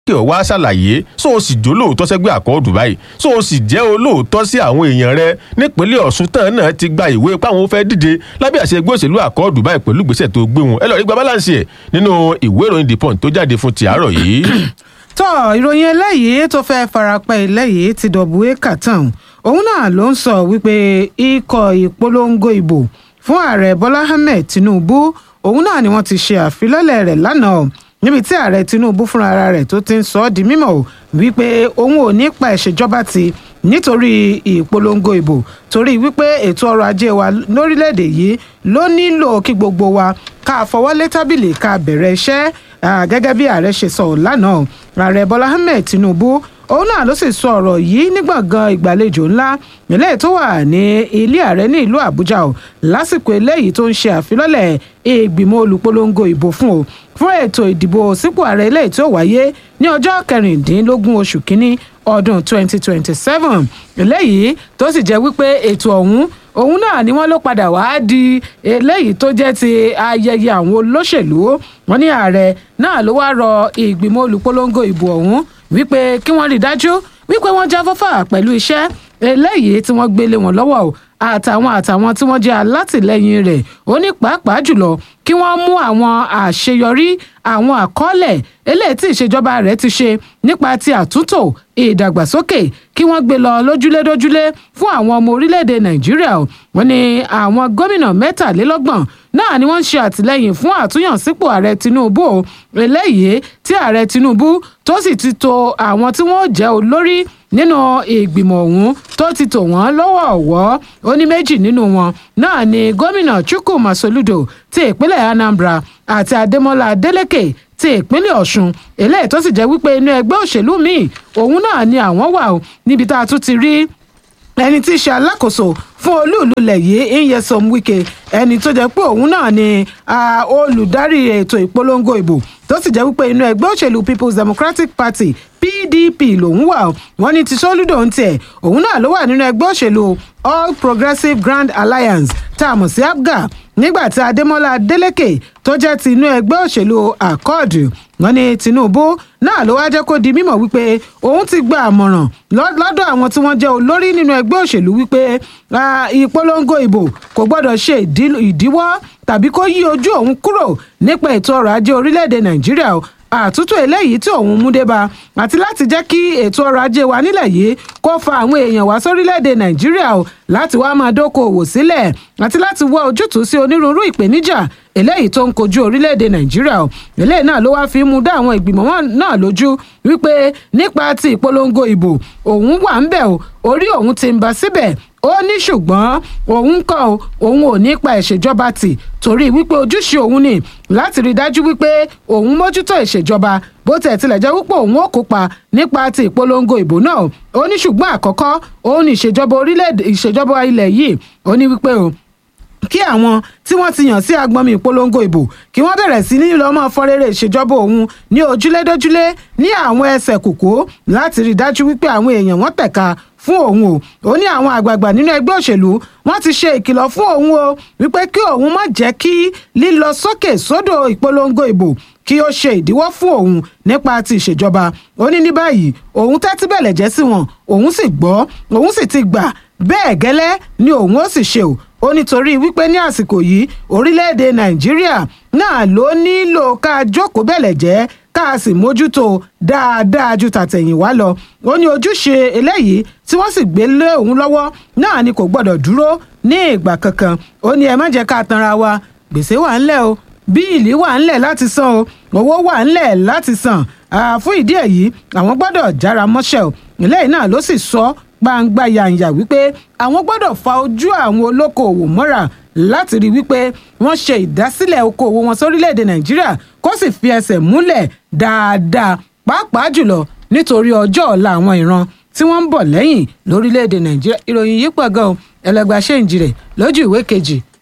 kí o wá ṣàlàyé so o sì jó lóòótọ́ sẹ́gbẹ́ àkọọ́dù báyìí so o sì jẹ́ olóòótọ́ sí àwọn èèyàn rẹ nípínlẹ̀ ọ̀ṣun tán náà ti gba ìwé páwọn fẹ́ díje lábẹ́ àṣẹ ẹgbẹ́ òṣèlú àkọọ́dù báyìí pẹ̀lú ìgbésẹ̀ tó gbé wọn ẹ lọ rí gba balance ẹ̀ nínú ìwé ìròyìn the punch tó jáde fún ti àárọ̀ yìí. tọ́ ìròyìn eléyìí tó fẹ́ farapẹ́ eléyìí ti dọ̀bù éka tán òun náà ló ń sọ wípé ikọ̀ ìpolongo ìbò fún ààrẹ bọ́lá ahmed tinubu òun náà ni wọ́n ti ṣe àfilọ́lẹ̀ rẹ̀ lánàá níbi tí ààrẹ tinubu fúnra rẹ̀ tó ti ń sọ ọ́ di mímọ̀ wípé òun ò ní pa ìṣèjọba ti nítorí ìpolongo ìbò torí wípé ètò ọrọ̀ ajé wa lórílẹ̀‐èdè yìí ló nílò kí gbogbo wa ká fọwọ́lé tábìlì ká bẹ̀rẹ̀ iṣẹ́ gẹ́gẹ́ bí ààrẹ ṣe sọ lánàá ààrẹ bọ́lá ahmed tinubu òun náà ló sì sọ ọ̀rọ̀ yìí ní gbọ̀ngàn ìgbàlejò ńlá eléyìí tó wà ní ilé ààrẹ ní ìlú àbújá o lásìkò eléyìí tó ń ṣe àfilọ́lẹ̀ ìgbìmọ̀ olùpolongo ìbò fún o fún ètò ìdìbò sípò ààrẹ eléyìí tó wáyé ní ọjọ́ kẹrìndínlógún oṣù kínní ọdún 2027 eléyìí tó sì jẹ́ wípé ètò ọ̀hún òun náà ni wọ́n ló padà wá di eléyìí tó jẹ́ ti ayẹyẹ àwọn olóṣèlú wọn ní ààrẹ náà ló wá rọ ìgbìmọ̀ olùpolongo ìbò ọ̀hún wípé kí wọ́n rí i dájú wípé wọ́n jáfáfá pẹ̀lú iṣẹ́ eléyìí tí wọ́n gbélé wọn lọ́wọ́ o àtàwọn àtàwọn tí wọ́n jẹ́ alátìlẹyìn rẹ̀ ó ní pàápàá jùlọ kí wọ́n mú àwọn àṣeyọrí àwọn àkọọ́lẹ̀ eléyìí tí ìṣèjọba rẹ̀ ti ṣe nípa ti àtúntò ìdàgbàsókè kí wọ́n gbé lọ lójúlé dójúlé fún àwọn ọmọ orílẹ̀-èdè nàìjíríà wọ́n ní àwọn gómìnà mẹ́tàlélọ́gbọ̀n náà ni wọ́n ń ṣe àtìlẹ́yìn fún àtúnyànsípò ààrẹ tinubu eléyìí tí ààrẹ tinubu tó sì ti tò àwọn tí wọ́n jẹ́ olórí nínú ìgbìmọ̀ ọ̀hún tó ti tò wọ́n lọ́wọ́ ọ̀wọ́ ó ní méjì nínú wọn náà ni gómìnà chukwuma soludo ti ìpínlẹ̀ anambra àti adémọlá adélèké ti ìpínlẹ̀ ọ̀ṣun eléyìí tó sì jẹ́ wípé inú ẹgbẹ́ òṣèlú míì òun náà ni àwọn wà ó níbi tá a tún ti rí ẹni tí í ṣe alákòóso fún olúùlú ilẹ̀ yìí nyesom wike ẹni tó jẹ́ pé òun náà ni olùdarí ètò ìpolongo ìbò tó sì jẹ́ wípé inú ẹgbẹ́ òṣèlú people's democratic party pdp lòun wà wọ́n ní ti soludo ń tiẹ̀ òun náà ló wà nínú ẹgbẹ́ òṣèlú all progressives grand alliance tá a mọ̀ sí apga nígbà tí adémọlá adélèké tó jẹ́ ti inú ẹgbẹ́ òṣèlú accord wọ́n ní tinubu náà ló wá jẹ́ kó di mímọ̀ wípé òun ti gba àmọ̀ràn lọ́dọ̀ àwọn tí wọ́n jẹ́ olórí nínú ẹgbẹ́ òṣèlú wípé ìpolongo ìbò kò gbọ́dọ̀ ṣe ìdíwọ́ tàbí kó yí ojú òun kúrò nípa ètò ọrọ̀ ajé orílẹ̀-èdè nàìjíríà àtúntò eléyìí tí òun mú débá àti láti jẹ́ kí ètò ọrọ̀ ajé wa nílẹ̀ yìí kó fa àwọn èèyàn wá sórílẹ̀-èdè nàìjíríà o láti wá máa dókòwò sílẹ̀ àti láti wá ojútùú sí onírúurú ìpèníjà eléyìí tó ń kojú orílẹ̀-èdè nàìjíríà o eléyìí náà ló wá fi mú dá àwọn ìgbìmọ̀ náà lójú wípé nípa ti ìpolongo ìbò òun wà ń bẹ̀ o orí òun ti ń bá síbẹ̀ ó ní ṣùgbọ́n òun kọ́ òun ò ní pa ìṣèjọba tì torí wípé ojúṣe òun ni láti rí dájú wípé òun mójútó ìṣèjọba bó tẹ̀ tilẹ̀ jẹ́ wípé òun ò kópa nípa ti ìpolongo ìbò náà ó ní ṣùgbọ́n àkọ́kọ́ òun ní ìṣèjọba orílẹ̀-èdè ìṣèjọba ilẹ̀ yìí ó ní wípé o kí àwọn tí wọ́n ti yàn sí agbọnmi ìpolongo ìbò kí wọ́n bẹ̀rẹ̀ sí ní lọ́mọ fọ́rẹ́rẹ́ ìṣèjọba òun ní ojúlédójúlé ní àwọn ẹsẹ̀ kòkó láti rí dájú wípé àwọn èèyàn wọ́n tẹ̀ka fún òun o ó ní àwọn àgbààgbà nínú ẹgbẹ́ òṣèlú wọ́n ti ṣe ìkìlọ̀ fún òun o wípé kí òun má jẹ́ kí lílọ sókè sódò ìpolongo ìbò kí ó ṣe ìdíwọ́ fún òun nípa ti ìṣèjọba ó ní ní báyìí òun tẹ́tí bẹ̀lẹ̀ jẹ́ sí wọn òun sì gbọ́ òun sì ti gbà bẹ́ẹ̀ gẹ́lẹ́ ni òun ó sì ṣe o ó nítorí wípé ní àsìkò yìí orílẹ̀-èdè nàìjíríà náà ló nílò ká jókòó bẹ̀lẹ̀ jẹ́ ká sì mójútó dáadáa ju tàtẹ̀yìnwá lọ ó ní ojúṣe eléyìí tí wọ́n sì gbé lé òun lọ́wọ́ náà ni kò gbọ́dọ̀ dúró ní ìgbà kankan ó ní ẹ má jẹ́ ká tanra wa gbèsè wà ńlẹ̀ o bíìlì wà ńlẹ̀ láti san o owó wà ńlẹ̀ láti san fún ìdí èyí àwọn gbọ́dọ̀ jára mọ́ṣẹ́ o eléyìí náà ló sì sọ gbangba yàǹyà wípé àwọn gbọ́dọ̀ fa ojú àwọn olókoòwò mọ́ra láti rí wípé wọ́n ṣe ìdásílẹ̀ okòwò wọn sórílẹ̀‐èdè nàìjíríà kó sì fi ẹsẹ̀ múlẹ̀ dáadáa pàápàá jùlọ nítorí ọjọ́ ọ̀la àwọn ìran tí wọ́n ń bọ̀ lẹ́yìn lórílẹ̀‐èdè nàìjíríà ìròyìn yìí pọ̀ gan-an ẹlẹgbàá ṣèǹjì rẹ̀ lójú ìwé kejì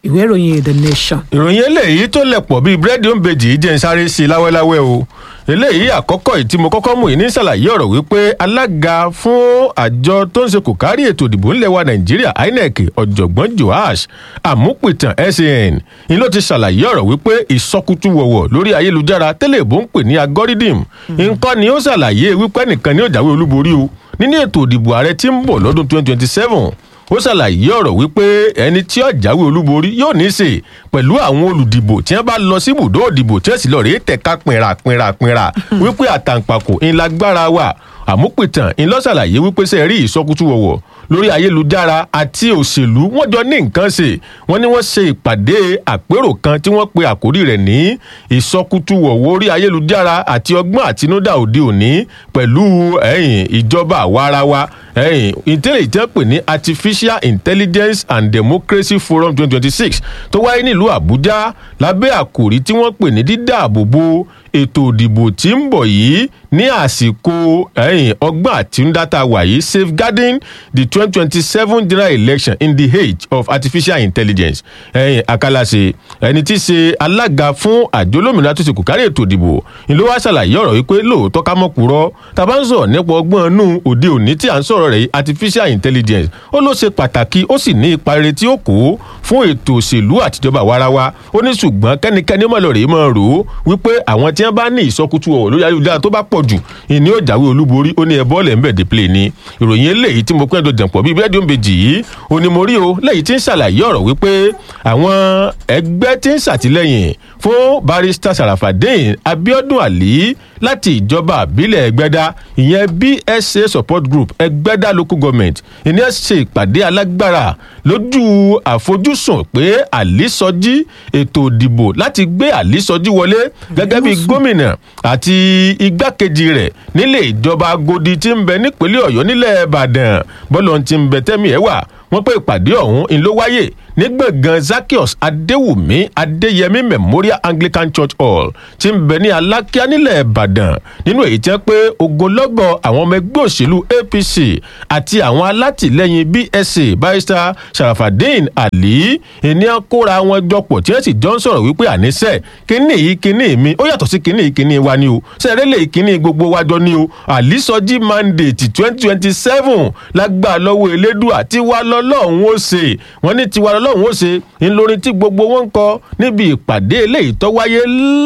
ìwé ìròyìn the nation. ìròyìn eléyìí tó lẹ̀pọ̀ bíi búrẹ́dì òǹbejì jẹ́ ń sáré sí i láwẹ́láwẹ́ o eléyìí àkọ́kọ́ yìí tí mo kọ́kọ́ mú yìí ní ṣàlàyé ọ̀rọ̀ wípé alága fún àjọ tó ń ṣe kò kárí ètò ìdìbò ńlẹ̀ wa nàìjíríà inec ọ̀jọ̀gbọ́n joash amúpìtàn san ni ló ti ṣàlàyé ọ̀rọ̀ wípé ìsọkútù wọ̀wọ̀ lórí ayélujára tẹ́lẹ̀ bó ń pè ní algorithm nǹkan ni ó ṣàlàyé wípé nìkan ni ó jáwé olúborí o nínú ètò ìdìbò ààrẹ tí ń bọ̀ lọ́dún 2027 ó ṣàlàyé ọ̀rọ̀ wípé ẹni tí ó jáwé olúborí yóò ní í ṣe pẹ̀lú àwọn olùdìbò tí wọ́n bá lọ sí ibùdó òdìbò tí wọ́n sì lọ rèé tẹ̀ka pinra pinra pinra wípé àtàǹpàkò ńlágbára wà àmúpìtàn ńlọ́ṣàlàyé wípé ṣe rí ìsọkútù wọ̀wọ̀ lórí ayélujára àti òṣèlú wọ́n jọ ní nǹkan ṣe wọ́n ní wọ́n ṣe ìpàdé àpérò kan tí wọ́n pe àkórí rẹ̀ ní ìsọkútù wọ̀wọ̀ orí ayélujára àti ọgbọ́n àtinúdá òde òní pẹ̀lú ẹ̀yìn ìjọba àwarawa ẹ̀yìn ìtẹ́lẹ̀ ìtẹ́ pè ní artificial intelligence and democracy forum twenty twenty six tó wáyé nílùú àbújá lábẹ́ àkòrí tí wọ́n pè ní dídáàbòbò ètò òdìbò tí ń bọ̀ yìí ní àsìkò ẹ̀yìn ọgbọ́n àtinúdá wàyí safeguarding the twenty twenty seven general election in the age of artificial intelligence ẹ̀yìn akálàṣe ẹni tí í ṣe alága fún àjọ olómìnira tó ṣe kò kárí ètò ìdìbò ni ló wá ṣàlàyé ọ̀rọ̀ wípé lóòótọ́ ká mọ̀ kúrọ́ tá a bá ń sọ̀rọ̀ nípa ọgbọ́n inú òde òní tí à ń sọ̀rọ̀ rẹ̀ artificial intelligence ó ló ṣe pàtàkì ó sì ní ipa rere tí ó kó fún ètò òṣèlú àtijọba warawa ó ní ṣùgbọ́n kẹ́nikẹ́ni ó mọ̀ lọ rèé mọ̀ rò ó wípé àwọn tí wọ́n bá ní ìsọkútù ọ̀wọ̀ lórí ayélujára tó bá pọ̀ jù ìní ó jáwé olúborí ó ní ẹ bọ́ọ̀lù ẹ̀ ń bẹ̀ dé play ni ìròyìn eléyìí tí mo pẹ́ tó jẹ̀pọ̀ bíi bẹ́ẹ̀ dóńbejì yìí ó ní mo rí o lẹ́yìn tí ń ṣàlàyé ọ̀rọ̀ wípé àwọn ẹgbẹ́ tí ń ṣàtìlẹ́yìn fún barrister sarafadeen abiodun ali láti ìjọba àbílẹ̀ ẹgbẹ́dá ìyẹn bsa support group ẹgbẹ́dá local government ìní ẹ̀ ṣe ìpàdé alágbára lójú àfojúsùn pé àlísọjí ètò ìdìbò láti gbé àlísọjí wọlé gẹ́gẹ́ bí gómìnà àti igbákejì rẹ̀ nílé ìjọba agodi tí ń bẹ nípínlẹ̀ ọ̀yọ́ nílẹ̀ ìbàdàn bọ́lọ̀ ti ń bẹ tẹ́mi ẹ̀ wà wọ́n pé ìpàdé ọ̀hún ń ló wáyé ní gbọ̀ngàn zakios adéwùmí adéyẹmí memorial anglican church hall tí ń bẹ ní alákíá nílẹ̀ ìbàdàn nínú èyí tí wọ́n pé ogunlọ́gọ̀ àwọn ọmọ ẹgbẹ́ òṣèlú apc àti àwọn alátìlẹyìn bsa barrister sharafadeen ali ènìyàn kóra wọn jọpọ̀ tí wọ́n sì jọ ń sọ̀rọ̀ wípé àníṣe kínní yìí kínní mi ó yàtọ̀ sí kínní yìí kínní wa ni o sẹ́rẹ́lẹ̀ kínní gbogbo wájọ ni o àlísọjí mandate twenty twenty seven lágbà lọ́wọ́ elédùà tiwa lọ́lọ́run ó ṣe wọ́n ní tiwa lọ́lọ́run ó ṣe ńlọrin tí gbogbo wọn ń kọ níbi ìpàdé eléyìí tó wáyé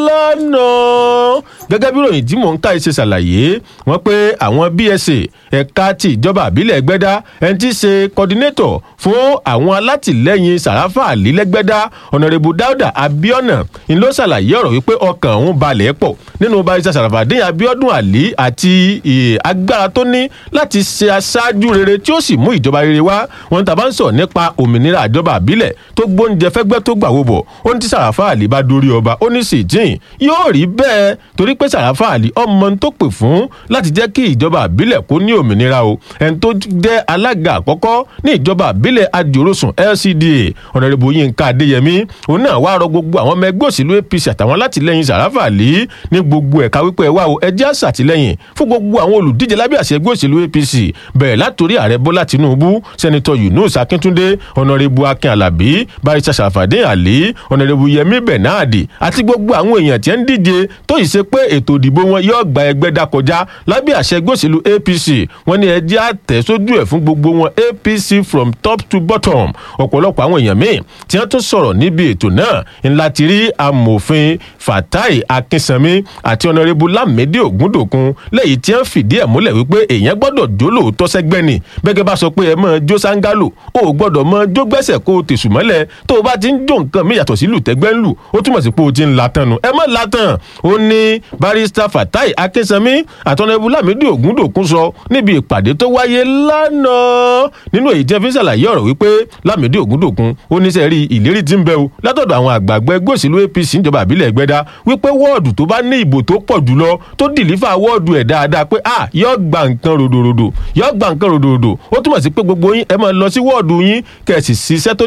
lánàá gẹ́gẹ́ bí ròyìn tí mò ń ká ṣe ṣàlàyé wọ́n pé àwọn bsa ẹ̀ka ti ìjọba àbílẹ̀ ẹgbẹ́dá ẹni tí í ṣe coordinator fún àwọn alátìlẹyìn sàràfà àlílẹ́gbẹ́dá ọ̀nàrẹ́bù dáúdà abiona ń ló ṣàlàyé ọ̀rọ̀ wípé ọkàn òun balẹ̀ pọ̀ nínú barisa sàràfàdéyìn abiodun ali àti agbára tó ní láti ṣe aṣáájú rere tí ó sì mú ìjọba rere wá wọn tàbá ń sọ nípa òmìnira àjọba àbílẹ̀ tó gbóúnjẹ fẹ́gbẹ́ tó gbàwó bọ̀ ó ní tí sàràfà àlì bá dorí ọba ó ní sèjìn yóò rí bẹ́ẹ̀ torí pé sàràfà àlì ọmọ tó pè fún láti jẹ́ kí ìjọba àbílẹ̀ kó ní òmìnira o ẹni tó jẹ́ alága àkọ́kọ́ ní ìjọba àbílẹ̀ adìorosùn lcda ọ̀nàrẹ́bù yínká adéyẹmí òun náà wá rọ gbogbo àwọn ọmọ ẹgbẹ́ òṣèlú apc àtàwọn alátìlẹyìn sàràfà àlì ní gbogbo ẹ̀ka wípé ẹ wá o ẹ jẹ́ àṣàtìlẹyìn fún gbogbo àwọn olùdíje lábẹ́ àṣẹ ẹgbẹ́ òṣèlú apc bẹ̀rẹ̀ látòrí ààrẹ bọ́lá tinubu sẹ́nitọ́ yunus akíntúndé ọ̀nàrẹ́bù akin alábí barisa sàfàdín àlí ọ̀nàrẹ́bù yẹmí bernard àti gbogbo àwọn èèyàn tí ń díje tó yìí ṣe pé ètò ìdìbò wọn yóò gba ẹgbẹ́ dá kọjá lábẹ́ àṣẹ ẹgbẹ́ òṣèlú apc wọn ní ẹ jẹ́ àtẹ̀ sójú ẹ̀ fún gbogbo wọn apc from top to bottom ọ̀pọ̀lọpọ̀ àwọn èèyàn míì tí wọ́n tún sọ̀rọ̀ níbi ètò náà ńlá ti rí amòfin fatai akínsanmi àti ọ̀nàrẹ́bù lámìdí ògúndòkun lẹ́yìn tí wọ́n fìdí ẹ̀ múlẹ̀ wípé èèyàn gbọ́dọ̀ jó lóòótọ́ sẹ́gbẹ́ ni bẹ́gẹ́ bá sọ pé ẹ mọ̀ jó sángálò o ò gbọ́dọ̀ mọ jó gbẹ́sẹ̀ kó o tèṣù mọ́lẹ̀ tó o bá ti ń jó nǹkan mi yàtọ̀ sí lùtẹ́gbẹ́ ń lù ó túmọ̀ sí pé o ti ń latan nu ẹ mọ̀ latan ó ní barista fatai akínsanmi àtọ̀nàbù lámìdí ògúndòkun sọ níbi ìpàdé tó wáyé lánàá nínú èyí tí ẹ fi ń ṣàlàyé ọ̀rọ̀ wípé lámìdí ògúndòkun ó ní sẹ́rí ìlérí tí ń bẹ o látọ̀dọ̀ àwọn àgbààgbà ẹgbẹ́ òṣèlú apc níjọba àbílẹ̀ ẹgbẹ́dá wípé wọ́ọ̀dù tó bá ní ìbò tó pọ̀ jùlọ tó dìlífà wọ́ọ̀dù ẹ̀ dáadáa pé ah yọ gba nǹkan ròdòròdò yọ gba nǹkan ròdòròdò ó túmọ̀ sí pé gbogbo yín ẹ máa lọ sí wọ́ọ̀dù yín kẹ̀sì ṣiṣẹ́ tó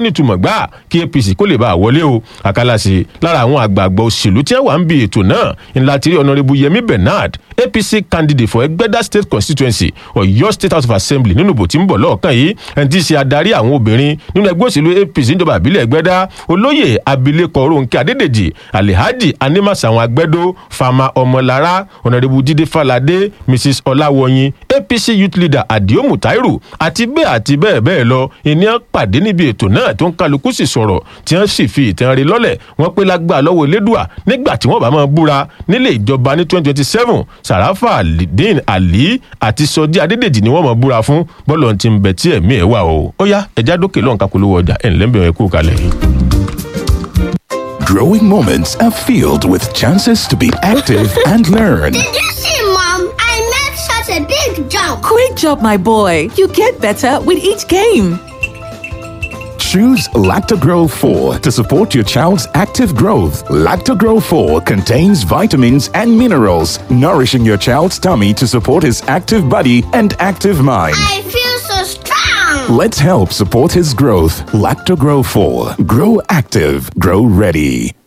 nítumọ̀ gbà kí apc kó lè bá a wọlé o àkàlàsì lára àwọn àgbààgbà òṣèlú tí wọ́n wà ń bi ètò náà ńlá ti rí ọ̀nàrẹ́bù yẹmi bernard apc candidate for ẹgbẹ́dá state constituency ọ̀yọ́ state house of assembly nínú ìbò tí ń bọ̀ lọ́ọ̀kan yìí ẹni tí í ṣe adarí àwọn obìnrin nínú ẹgbẹ́ òṣèlú apc níjọba ìbílẹ̀ ẹgbẹ́dá olóyè abilékọ ronke adédèjì alihaji animasawọn agbẹ́dó fama ọmọlára ọ̀nàrẹ́bù jíde falade mrs ọláwọyin apc youth leader adio mutairu àti bẹ́ẹ̀ àti bẹ́ẹ̀ bẹ́ẹ̀ lọ ènìyàn pàdé níbi ètò náà tó ń kálukú sì sọ̀rọ̀ tí wọ́n sì fi ìtàn rí lọ́lẹ̀ wọ́n pé lágbà lọ́wọ́ elédùà nígbà tí wọ́n bá máa búra nílé ìjọba ní twenty twenty seven sàràfà alidin ali àti sọjí adédèjì ni wọ́n máa búra fún bọ́ọ̀lù ti ń bẹ tí ẹ̀mí ẹ̀ wà o ó yá ẹja dókè lọ́n kakolówó ọjà ẹ̀ ńlẹ́ bẹ̀rẹ̀ kú kalẹ̀. Growing moments are filled with chances to be active and learn. Did you see, Mom? I made such a big jump. Great job, my boy. You get better with each game. Choose Lactogro 4 to support your child's active growth. Lactogro 4 contains vitamins and minerals, nourishing your child's tummy to support his active body and active mind. I feel so strong. Let's help support his growth. Lactogro 4. Grow active, grow ready.